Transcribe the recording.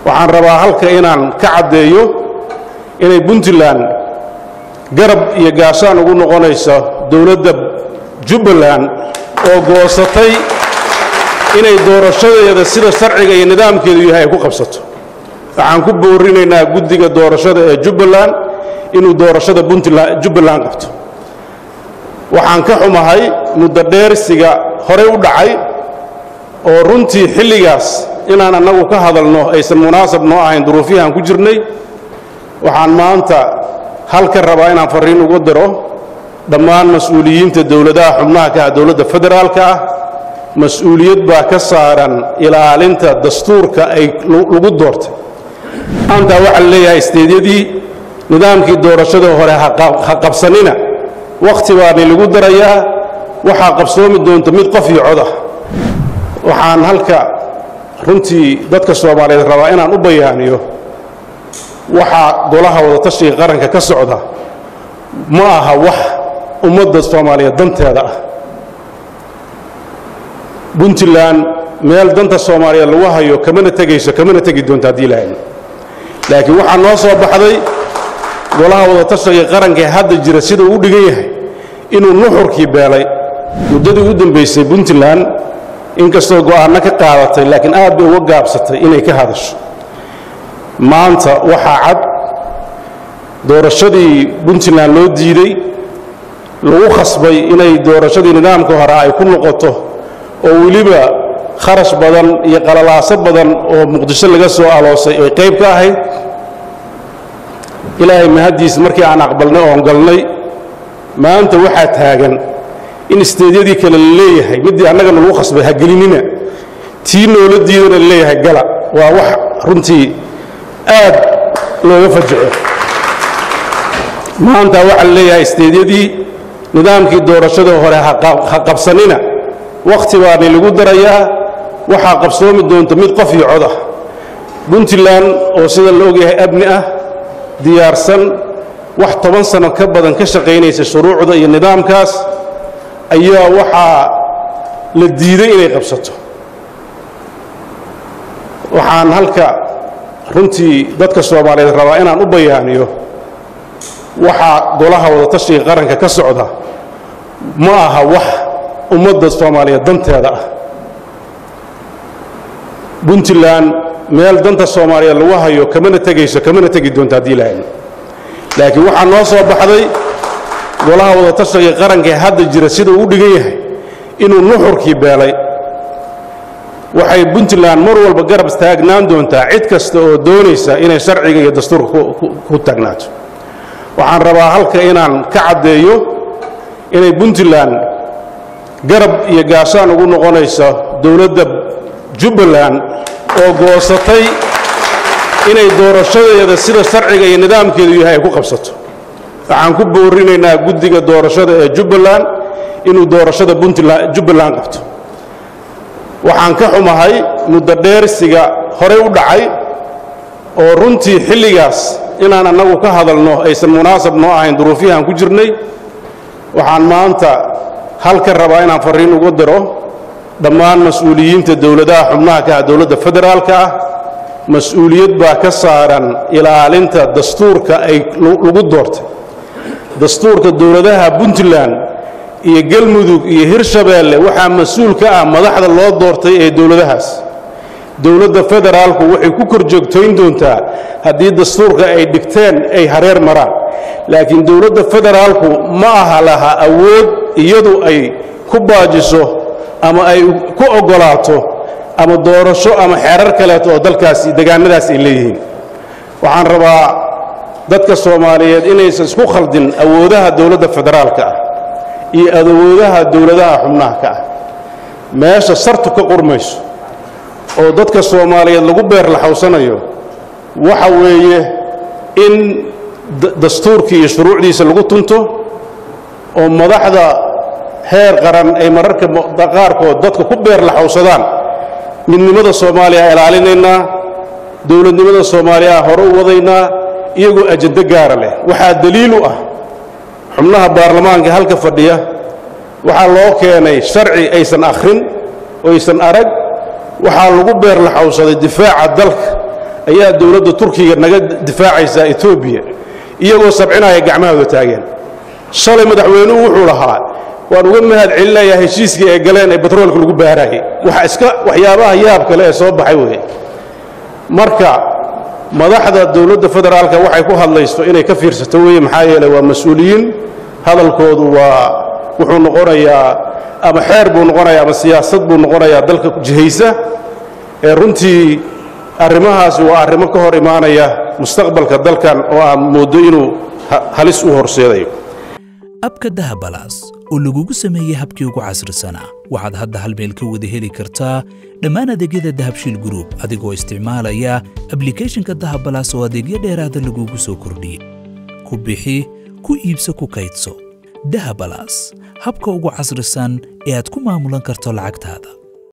waxaan rabaa halka inaan ka caddeeyo inay puntland garab iyo gaashaan ugu noqonayso dowladda jubbaland oo goosatay inay doorashadeeda sida sharciga iyo nidaamkeedu yahay ay ku qabsato waxaan ku boorinaynaa guddiga doorashada ee jubbaland inuu doorashada puntland jubbaland qabto waxaan ka xumahay muddo dheersiga horey u dhacay oo runtii xilligaas inaan annagu ka hadalno aysan munaasab noo ahayn duruufihii aan ku jirnay waxaan maanta halka rabaa inaan farriin ugu diro dhammaan mas-uuliyiinta dowladaha xubnaha ka ah dowladda federaalka ah mas-uuliyad baa ka saaran ilaalinta dastuurka ay lagu doortay maanta waxaa la leeyahay isteedyadii nidaamkii doorashada hore ha qabsanina wakhti baani lagu darayaa waxaa qabsoomi doonta mid qof iyo cod ah waxaan halka runtii dadka soomaaliyeed rabaa inaan u bayaaniyo waxaa golaha wadatashiga qaranka ka socda ma aha wax ummadda soomaaliyeed danteeda ah puntland meel danta soomaaliyeed lagu hayo kamana tegayso kamana tegi doonto haddii lahayn laakiin waxaa noo soo baxday golaha wadatashiga qaranka ee hadda jira sida uu dhigan yahay inuu nuxurkii beelay muddadii u dambaysay puntland inkastoo go'aanno ka qaadatay laakiin aad bay uga gaabsatay inay ka hadasho maanta waxaa cad doorashadii puntland loo diiday lagu khasbay inay doorashadii nidaamka hore ay ku noqoto oo weliba kharash badan iyo qalalaaso badan oo muqdisho laga soo aloosay ay qayb ka ahayd ilaahay mahaddiis markii aan aqbalnay oon galnay maanta waxaa taagan in isteedyadii kale la leeyahay middii annagana lagu khasbay ha gelinina tii noola diidana la leeyahay gala waa wax runtii aad looga fajaco maanta waxaa la leeyahay isteedyadii nidaamkii doorashada hore ha qabsanina wakhti baani lagu darayaa waxaa qabsoomi doonta mid qof iyo cod ah puntland oo sida la ogyahay abni ah diyaarsan wax toban sano ka badan ka shaqaynaysa shuruucda iyo nidaamkaas ayaa waxaa la diiday inay qabsato waxaan halka runtii dadka soomaaliyeed rabaa inaan u bayaaniyo waxaa golaha wadatashiga qaranka ka socda ma aha wax ummadda soomaaliyeed danteeda ah puntland meel danta soomaaliyeed lagu hayo kamana tegayso kamana tegi doonto haddii lahayn laakiin waxaa noo soo baxday golaha wadatashiga qaranka ee hadda jira sida uu dhigan yahay inuu nuxurkii beelay waxay puntland mar walba garab taagnaan doontaa cid kasta oo doonaysa inay sharciga iyo dastuurka ku taagnaato waxaan rabaa halka inaan ka caddeeyo inay puntland garab iyo gaashaan ugu noqonayso dowladda jubbaland oo goosatay inay doorashadeeda sida sharciga iyo nidaamkeedu yahay ay ku qabsato waxaan ku boorinaynaa guddiga doorashada ee jubbaland inuu doorashada jubbaland qabto waxaan ka xumahay muddo dheersiga horey u dhacay oo runtii xilligaas inaan annagu ka hadalno aysan munaasab noo ahayn duruufihii aan ku jirnay waxaan maanta halka rabaa inaan farriin ugu diro dhammaan mas-uuliyiinta dowladaha xubnaha ka ah dowladda federaalka ah mas-uuliyad baa ka saaran ilaalinta dastuurka ay lagu doortay dastuurka dowladaha puntland iyo galmudug iyo hirshabeelle waxaa mas-uul ka ah madaxda loo doortay ee dowladahaas dowladda federaalku waxay ku kor joogtayn doontaa haddii dastuurka ay dhigteen ay hareer maraan laakiin dowladda federaalku ma aha laha awood iyadu ay ku baajiso ama ay ku oggolaato ama doorasho ama xeerar kaleeto oo dalkaasi degaanadaas ay leeyihiin waxaan rabaa dadka soomaaliyeed inaysan isku khaldin awoodaha dowladda federaalka ah iyo awoodaha dowladaha xubnaha ka ah meesha sartu ka qurmayso oo dadka soomaaliyeed lagu beerlaxawsanayo waxa weeye in dastuurkii iyo shuruucdiisa lagu tunto oo madaxda heer qaran ay mararka qaarkood dadka ku beerlaxawsadaan midnimada soomaaliya ilaalinaynaa dowladnimada soomaaliya hore u wadaynaa iyagoo ajado gaara leh waxaa daliil u ah xubnaha baarlamaanka halka fadhiya waxaa loo keenay sharci aysan akhrin oysan arag waxaa lagu beerlaxawsaday difaaca dalka ayaa dowladda turkiga naga difaacaysaa etoobiya iyagoo sabcinaya gacmahooda taageen shalay madaxweynuhu wuxuu lahaa waan uga mahad celinayaa heshiiskii ay galeen ee batroolka lagu baaraayay waxa iska waxyaabaha yaab kale ee soo baxay weeye marka madaxda dowladda federaalka waxay ku hadlaysto inay ka fiirsato weeye maxaa yeeley waa mas-uuliyiin hadalkoodu waa wuxuu noqonayaa ama xeer buu noqonayaa ama siyaasad buu noqonayaa dalka jihaysa ee runtii arrimahaasi waa arrimo ka hor imaanaya mustaqbalka dalkan oo aan mooddo inuu halis u horseedayo abka dahabalaas oo lagugu sameeyey habkii ugu casrisanaa waxaad hadda hal meel ka wada heli kartaa dhammaan adeegyada dahabshiil gruub adigoo isticmaalaya ablikhethonka dahabalaas oo adeegyo dheeraada lagugu soo kordhiyey ku bixi ku iibso ku kaydso dahabalaas habka ugu casrisan ee aad ku maamulan karto lacagtaada